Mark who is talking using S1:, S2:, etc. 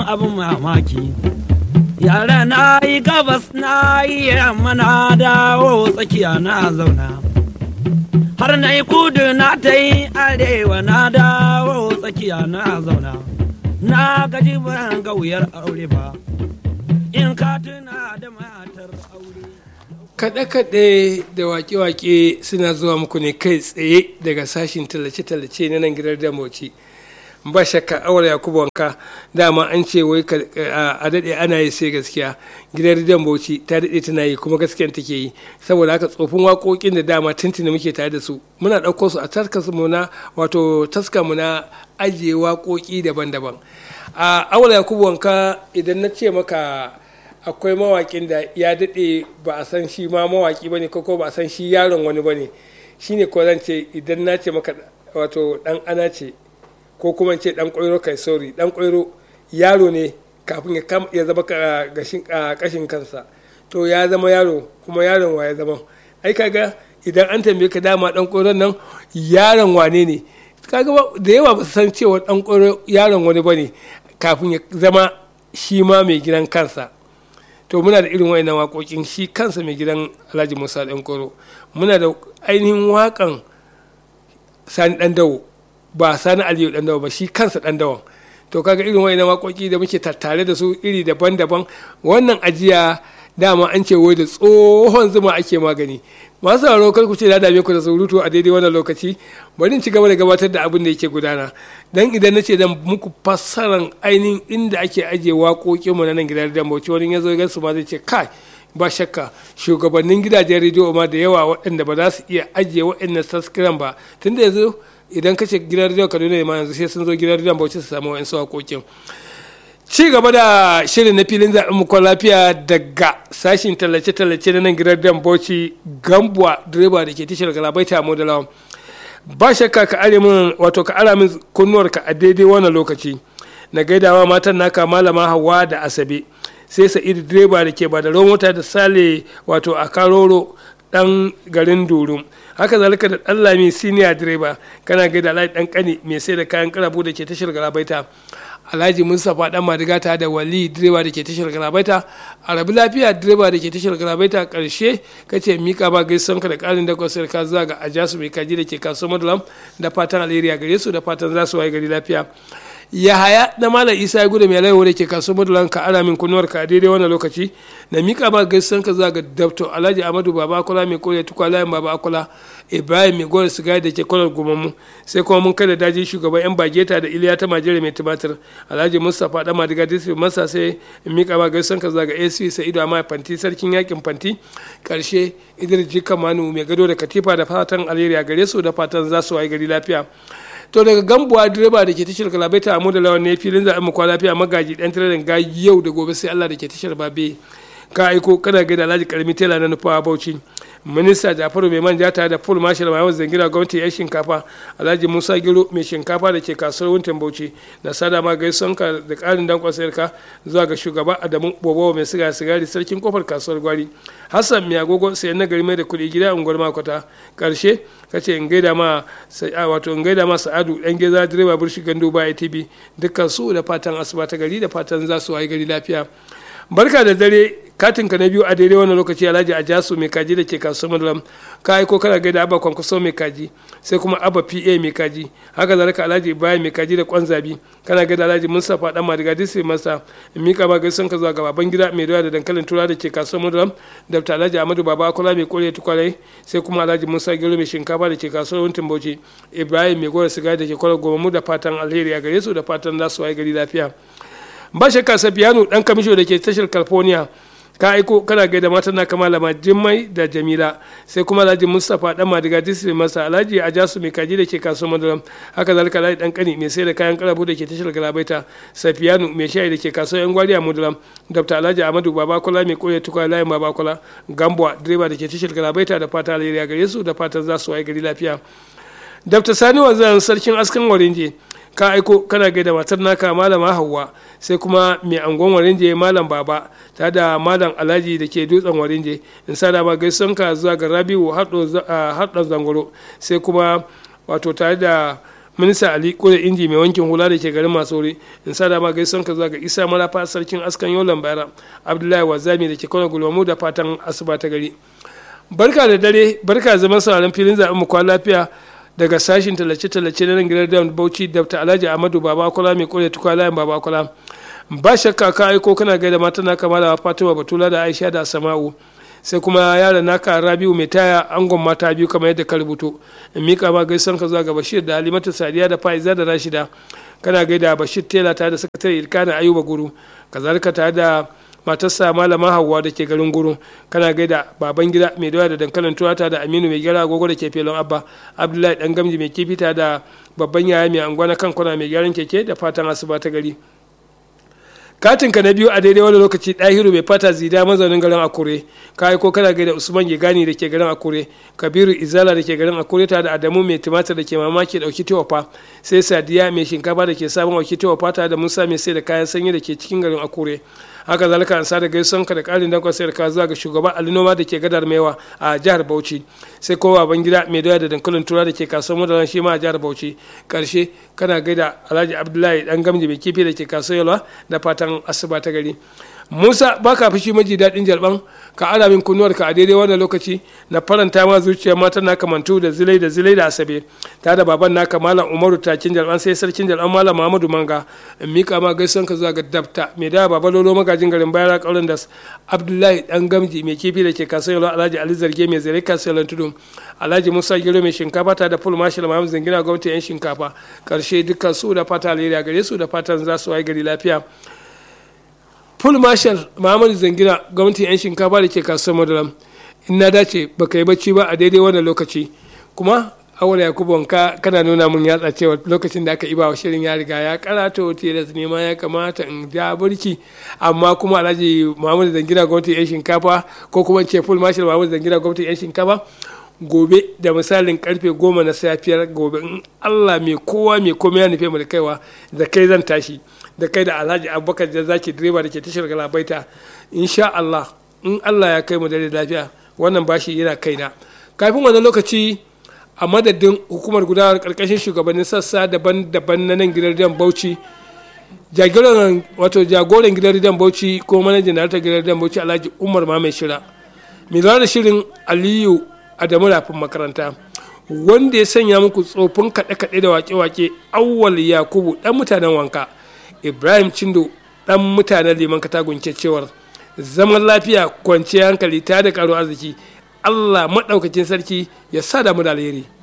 S1: abin mamaki yara na yi gabas na yi yamma na dawo tsakiya na zauna har na yi kudu na ta yi arewa na dawo tsakiya na zauna na gaji ban ga wuyar aure ba in ka tuna da matar aure
S2: kaɗe-kaɗe da waƙe-waƙe suna zuwa muku ne kai tsaye daga sashin tallace-tallace na nan gidan damoci ba shakka awar yakubu wanka dama an ce wai a daɗe ana yi sai gaskiya gidan rediyon bauchi ta daɗe tana yi kuma gaskiyan take yi saboda haka tsofin waƙoƙin da dama tuntuni muke tare da su muna ɗauko su a taskar mu na wato taskar mu na ajiye waƙoƙi daban-daban a awar yakubu wanka idan na ce maka akwai mawaƙin da ya daɗe ba a san shi ma mawaƙi ba ne ko ba a san shi yaron wani ba ne shine ko zan ce idan na ce maka wato ɗan ana ce ko kuma ce dan ƙwairo kai sauri dan ƙwairo yaro ne kafin ya zama kashin kansa to ya zama yaro kuma yaron wa ya zama ai kaga idan an tambaye ka dama dan ƙwairon nan yaron wane ne kaga da yawa ba su san cewa dan ƙwairo yaron wani bane kafin ya zama shi ma mai gidan kansa to muna da irin wayannan waƙoƙin shi kansa mai gidan Alhaji Musa dan ƙwairo muna da ainihin waƙan Sani dan dawo ba sani aliyu dan dawa ba shi kansa dan dawan to kaga irin wani waƙoƙi da muke tattare da su iri daban-daban wannan ajiya dama an ce wai da tsohon zuma ake magani masu sauraro kar ku ce na dame ku da surutu a daidai wannan lokaci bari in ci gaba da gabatar da abin da yake gudana dan idan na ce dan muku fassaran ainihin inda ake ajiye waƙoƙin mu na nan gidan dan bauchi wani ya zo ya su ma zai ce kai ba shakka shugabannin gidajen rediyo ma da yawa waɗanda ba za su iya ajiye waɗannan saskiran ba tunda yanzu idan ka ce gidan rediyon kaduna ne ma yanzu sai sun zo gidan rediyon bauchi su samu wa'insu hakokin ci gaba da shirin na filin zaɓen mukon lafiya daga sashin tallace-tallace na nan gidan rediyon bauchi gambuwa direba da ke tashar galabaita mu da lawan ba shakka ka are min wato ka ara min kunnuwarka a daidai wannan lokaci na gaidawa matan naka malama hawa da asabe sai sa'idu direba da ke ba da mota da sale wato a karoro dan garin durum haka zalika da dan lami senior direba kana ga da alhaji dan kani mai sai da kayan karabu da ke tashar galabaita alhaji mustapha dan madiga ta da wali direba da ke tashar galabaita arabi lafiya direba da ke tashar galabaita karshe kace mika ba gaisan ka da karin da kwasar ka zuwa ga ajasu mai kaji da ke kasuwar madalam da fatan alheri gare su da fatan za su waye gari lafiya yahaya na malam isa ya gudu mai laiwa da ke kasuwar madalan ka ara min kunuwar ka a daidai wannan lokaci na mika ba gaisan ka zuwa ga dabto alhaji amadu baba akola mai kore tukwa layin baba akola ibrahim mai gore sigari da ke kwalar gumamu sai kuma mun kai da daji shugaban yan bageta da iliya ta majere mai tumatir alhaji mustapha dan madiga district masa sai in mika ba gaisan ka zuwa ga ac sa'idu amma fanti sarkin yakin fanti karshe idris jika manu mai gado da katifa da fatan alheri a gare su da fatan za su wayi gari lafiya to daga gambuwa direba da ke tashar kalabaita a da lawan ne filin zaɓen mu kwa lafiya magaji ɗan tiradin ga yau da gobe sai Allah da ke tashar babe ka aiko kana gaida alhaji karmi tela na nufawa bauchi minista jafaru mai manja tare da full marshal mai zangira gwamnati yan shinkafa alhaji musa giro mai shinkafa da ke kasuwar wuntin bauchi da sada ma gaison ka da karin dankon sayar ka zuwa ga shugaba adamu bobo mai siga sigari sarkin kofar kasuwar gwari hassan mai agogo sayan nagari mai da kuɗi gida unguwar makwata karshe kace in gaida ma wato in gaida ma sa'adu dan geza direba burshi gandu ba atb dukkan su da fatan asuba ta gari da fatan za su wayi gari lafiya barka da dare katin ka na biyu a daidai wannan lokaci alhaji a jasu mai kaji da ke kasuwar madalam ka aiko kana gaida abba kwankwaso mai kaji sai kuma abba pa mai kaji haka zalika alhaji ibrahim mai kaji da kwanzabi kana gaida alhaji mustapha dan madiga disi masa mika ba gaisan ka zuwa ga baban gida mai doya da dankalin tura da ke kasuwar madalam da alhaji amadu baba akola mai kore tukwalai sai kuma alhaji musa gero mai shinkafa da ke kasuwar wuntin bauchi ibrahim mai gora sigari da ke kwarar goma da fatan alheri a gare su da fatan za su waye gari lafiya ba shakka safiyanu dan kamisho da ke tashar california ka aiko kana gaida matan na malama jimmai da jamila sai kuma alhaji mustapha dan madiga disri masa alhaji a jasu mai kaji da ke kasuwar madaram haka zalika alhaji dan kani mai sai da kayan karabu da ke tashar galabaita safiyanu mai shayi da ke kasuwar yan gwari a madaram dr alhaji amadu babakola mai kore tukwa layin babakola gambuwa direba da ke tashar galabaita da fata alheri gare su da fatan za su waye gari lafiya dr sani wanzan sarkin askan warinje ka aiko kana gaida matar naka malama hawa sai kuma mai angon warinje malam baba ta da malam alhaji da ke dutsen warinje in sa da ma gaison ka zuwa ga rabiu haɗin zangoro sai kuma wato tare da minista ali kure inji mai wankin hula da ke garin masore in sa da ma gaison ka zuwa ga isa marafa sarkin askan yolan bayara abdullahi wazami da ke kwana gulmamu da fatan asuba ta gari barka da dare barka zaman sauraron filin zaɓen mu kwan lafiya daga sashin tallace-tallace na nan gidan da bauchi dr alhaji ahmadu babakola mai kore tukwa layin babakola ba shakka ka aiko kana gaida mata na kama da fatima batula da aisha da sama'u sai kuma yaron naka rabiu mai taya angon mata biyu kamar yadda ka rubuto in mika ma gaisan ka zuwa ga bashir da halimatu sadiya da faiza da rashida kana gaida bashir tela tare da sakatare ilkana ayuba guru kazalika tare da matarsa malama hauwa da ke garin guru kana gaida baban gida mai doya da dankalin turata da aminu mai gyara agogo da ke felon abba abdullahi dan gamji mai kifita da babban yaya mai angwana kan kwana mai gyaran keke da fatan asuba ta gari katinka na biyu a daidai wani lokaci ɗahiru mai fata zida mazaunin garin akure ka aiko kana gaida usman gani da ke garin akure kabiru izala da ke garin akure tare da adamu mai tumatir da ke mamaki dauki tewafa sai sadiya mai shinkafa da ke sabon auki tewafa tare da musa mai sai da kayan sanyi da ke cikin garin akure haka zalika an sa da gaison ka da karin dankon sayar ka zuwa ga shugaban alinoma da ke gadar maiwa a jihar bauchi sai kowa ban gida mai doya da dankalin tura da ke kasuwar madaran shi ma a jihar bauchi karshe kana gaida alhaji abdullahi dan gamji mai kifi da ke kasuwar yalwa da fatan asuba ta gari musa ba ka fushi maji daɗin jalban ka ara min kunnuwar ka a daidai wannan lokaci na faranta ma zuciyar mata na kamantu da zilai da zilai da asabe ta da baban naka malam umaru takin jalban sai sarkin jalban malam muhammadu manga in mika ma gaisuwan ka zuwa ga dabta mai da baba lolo magajin garin bayara kaurin das abdullahi dan gamji mai kifi da ke kasuwar alhaji ali zarge mai zare kasuwar tudu alhaji musa giro mai shinkafa ta da full marshal mahamud zangina gwamnati yan shinkafa karshe dukkan su da fata alheri a gare su da fatan za su waye gari lafiya full marshal muhammadu zangina gwamnatin 'yan shinkafa da ke kasuwar madaram in na dace baka yi bacci ba a daidai wannan lokaci kuma awala yakubu wanka kana nuna mun yatsa cewa lokacin da aka iba wa shirin ya riga ya karato tilas ne ma ya kamata in ja burki amma kuma alhaji muhammadu zangina gwamnatin 'yan shinkafa ko kuma ce full marshal muhammadu zangina gwamnatin 'yan shinkafa gobe da misalin karfe goma na safiyar gobe in allah mai kowa mai komai ya nufe mu da kaiwa da kai zan tashi da kai da alhaji abubakar da zaki direba da ke tashar galabaita insha allah in allah ya kai mu da lafiya wannan bashi yana kaina kafin wannan lokaci a madadin hukumar gudanar karkashin shugabannin sassa daban-daban na nan gidan rediyon bauchi jagoran wato jagoran gidan rediyon bauchi ko manajan daraktar gidan rediyon bauchi alhaji umar mai shira mai da shirin aliyu adamu rafin makaranta wanda ya sanya muku tsofin kaɗe-kaɗe da wake-wake awwal yakubu ɗan mutanen wanka ibrahim cindo ɗan mutanen liman katagun cewar zaman lafiya kwanciyar hankali ta da karo arziki allah maɗaukacin sarki ya sa damu da alheri